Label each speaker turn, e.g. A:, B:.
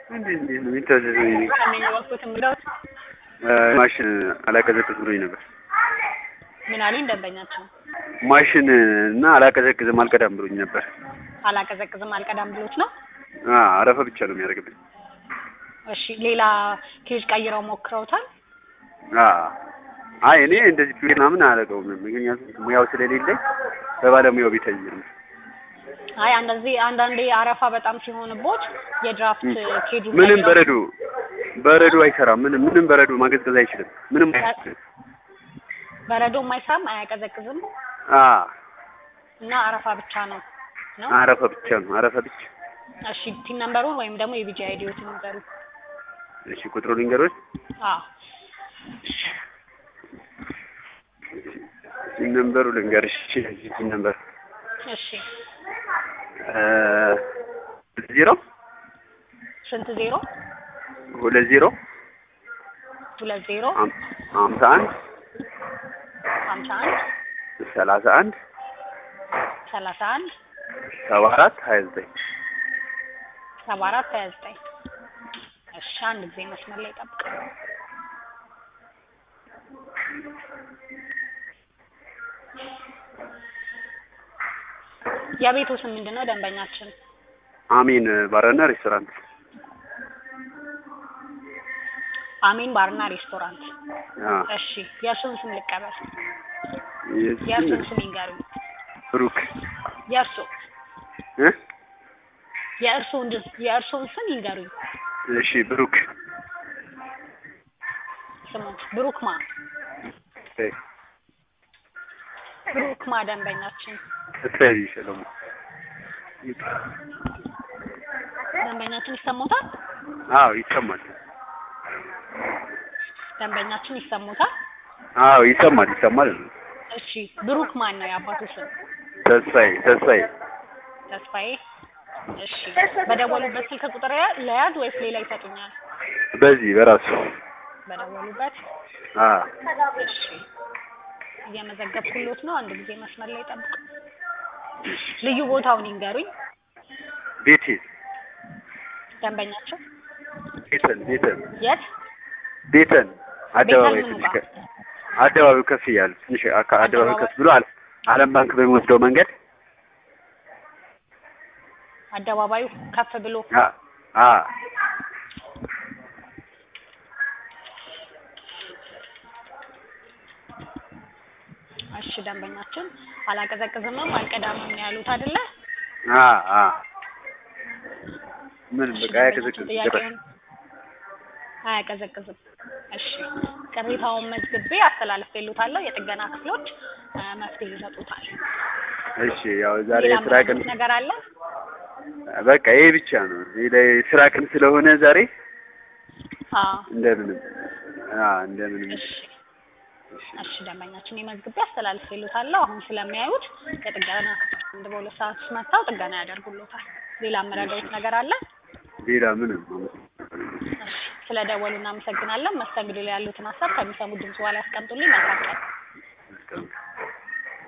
A: እንዴት እንዴት ነው የሚታዘዘው?
B: ከሚወቅቱት እንግዳዎች
A: ማሽን አላቀዘቅዝ ብሎኝ ነበር።
B: ምን አሉኝ ደንበኛቸው?
A: ማሽን እና አላቀዘቅዝም አልቀዳም ብሎኝ ነበር።
B: አላቀዘቅዝም አልቀዳም ብሎት ነው።
A: አ አረፈ ብቻ ነው የሚያደርግብኝ።
B: እሺ ሌላ ኬጅ ቀይረው ሞክረውታል?
A: አ አይ እኔ እንደዚህ ፒ ምናምን አላደርገውም ምክንያቱም ሙያው ስለሌለኝ በባለሙያው ቤት ነው።
B: አይ አንዳንዴ አንዳንዴ አረፋ በጣም ሲሆንቦት የድራፍት ኬጁ
A: ምንም
B: ቀይረው-
A: በረዶ በረዶ አይሰራም። ምንም ምንም በረዶ ማቀዝቀዝ አይችልም። ምንም አይችልም።
B: በረዶም አይሰራም አያቀዘቅዝም
A: አ
B: እና አረፋ ብቻ ነው ነው።
A: አረፈ ብቻ ነው አረፈ ብቻ።
B: እሺ ቲን ነምበሩን ወይም ደግሞ የቢጂ አይዲዎትን ንገሩ።
A: እሺ ቁጥሩ ልንገሮች
B: አዎ
A: ሲም ነምበሩ ልንገርሽ። እሺ ሲም ነምበር
B: እሺ
A: እ ዜሮ
B: ስንት ዜሮ
A: ሁለት ዜሮ
B: ሁለት ዜሮ
A: ሃም- ሀምሳ አንድ
B: ሀምሳ አንድ
A: ሰላሳ አንድ
B: ሰላሳ አንድ
A: ሰባ አራት ሀያ ዘጠኝ
B: ሰባ አራት ሀያ ዘጠኝ እሺ አንድ ጊዜ መስመር ላይ ጠብቅ። የቤቱ ስም ምንድን ነው ደንበኛችን?
A: አሚን ባርና ሬስቶራንት
B: አሚን ባርና ሬስቶራንት።
A: አ
B: እሺ የእርሱን ስም ልቀበል።
A: የእሱን
B: የእርሱን ስም ይንገሩኝ።
A: ብሩክ
B: የእርሱ
A: እ
B: የእርሱን የእርሱን ስም ይንገሩኝ።
A: እሺ ብሩክ
B: ስሙት ብሩክማ
A: እ
B: ብሩክማ ደንበኛችን
A: ተተይ ሰለሞን
B: ደንበኛችን ይሰሙታል።
A: አዎ ይሰማል።
B: ደንበኛችን ይሰሙታል።
A: አዎ ይሰማል ይሰማል።
B: እሺ ብሩክ ማን ነው የአባቱ ስም?
A: ተስፋዬ ተስፋዬ
B: ተስፋዬ። እሺ በደወሉበት ስልክ ቁጥር ያ- ለያዝ ወይስ ሌላ ይሰጡኛል?
A: በዚህ በራሱ
B: በደወሉበት።
A: አ
B: እሺ እየመዘገብኩሎት ነው። አንድ ጊዜ መስመር ላይ ጠብቁ። ልዩ ቦታውን ይንገሩኝ
A: ቤቴ
B: ደንበኛቸው።
A: ቤተን ቤተን
B: የት?
A: ቤተን አደባባይ
B: ምኑ
A: ትንሽ
B: ጋር?
A: ከ- አደባባዩ ከፍ እያለ ትንሽ አካ- አደባባዩ ከፍ ብሎ አለ ዓለም ባንክ በሚወስደው መንገድ
B: አደባባዩ ከፍ ብሎ
A: አ አ
B: እሺ ደንበኛችን አላቀዘቅዝምም አልቀዳምም ነው ያሉት አይደለ?
A: አ አ ምን በቃ ያከዘከዘ
B: ጥያቄውን አያቀዘቅዝም። እሺ ቅሬታውን መዝግቤ አስተላልፌልዎታለሁ። የጥገና ክፍሎች አ፣ መፍትሄ ይሰጡታል።
A: እሺ ያው ዛሬ
B: ሌላ
A: የስራ ቀን
B: የምትሉት ነገር አለ?
A: በቃ ይሄ ብቻ ነው። ሌላ የስራ ቀን ስለሆነ ዛሬ
B: አዎ
A: እንደምንም አ እንደምንም
B: እሺ እሺ ደንበኛችን የመዝግቤ አስተላልፌልዎታለሁ። አሁን ስለሚያዩት የጥገና ክፍሎች አንድ በሁለት ሰዓት ውስጥ መጥተው ጥገና ያደርጉልዎታል። ሌላ የምረዳዎት ነገር አለ?
A: ሌላ ምንም
B: እሺ ስለደወሉ እናመሰግናለን። መስተንግዶ ላይ ያሉትን ሀሳብ ከሚሰሙት ድምጽ በኋላ ያስቀምጡልኝ። መልካም ቀን።